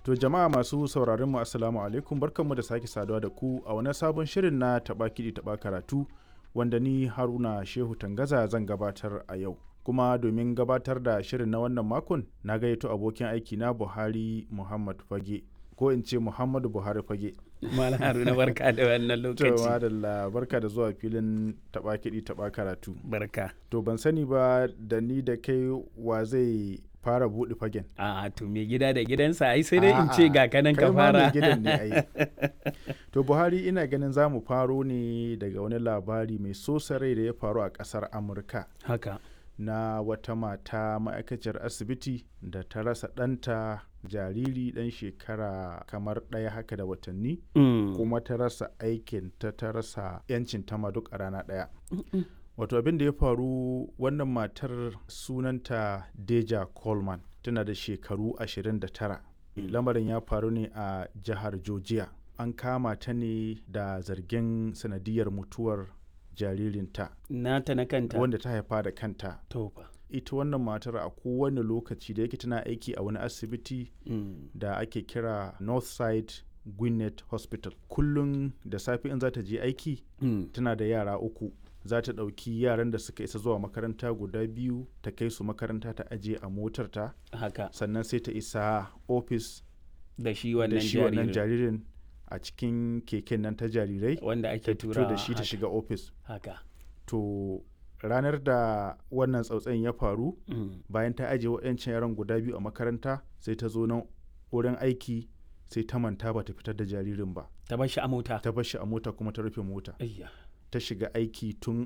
To jama'a masu sauraron mu assalamu alaikum barkanmu da sake saduwa da ku a wani sabon shirin na taɓa kiɗi taɓa karatu wanda ni Haruna Shehu Tangaza zan gabatar a yau. Kuma domin gabatar da shirin na wannan makon na gayyato abokin aiki na Buhari Muhammad Fage ko in ce Muhammadu Buhari Fage. Malam Haruna barka da wannan To lokaci. madalla barka da zuwa filin taɓa kiɗi taɓa karatu. Barka. To ban sani ba da ni da kai wa zai fara buɗe fagen. A to me gida da gidansa ai sai dai in A'a, ce ga kanan kai ka ma mai fara. gidan ne ai. To Buhari ina ganin za mu faro ne daga wani labari mai sosa rai da ya faru a ƙasar Amurka Haka. na wata mata ma'aikaciyar asibiti da ta rasa ɗanta jariri ɗan shekara kamar ɗaya haka da watanni Mm. kuma ta rasa aikin ta ta rasa 'yancin ta ma duk a rana ɗaya. Wato abin da ya faru wannan matar sunanta Deja Coleman tana da shekaru 29. Lamarin ya faru ne a jihar Georgia. An kama ta ne da zargin sanadiyar mutuwar jaririnta Nata na kanta. wanda ta haifa da kanta. To fa. Ita wannan matar a kowane lokaci da yake tana aiki a wani asibiti Mm. da ake kira Northside Gwinnett Hospital. Kullum da safe in za ta je aiki Mm. tana da yara uku za ta ɗauki yaran da suka isa zuwa makaranta guda biyu ta kai su makaranta ta aje a motarta Haka. sannan sai ta isa ofis Da shi da wannan shi wannan jaririn. jaririn a cikin keken nan ta jarirai Wanda ta ake fito tura da shi ta shiga ofis Haka. to ranar da wannan tsautsayin ya faru Mm. bayan ta aje waɗancan yaran guda biyu a makaranta sai ta zo nan wurin aiki sai ta manta ba ta fitar da jaririn ba Ta bar shi a mota. ta bar shi a mota kuma ta rufe mota Ayya. ta shiga aiki tun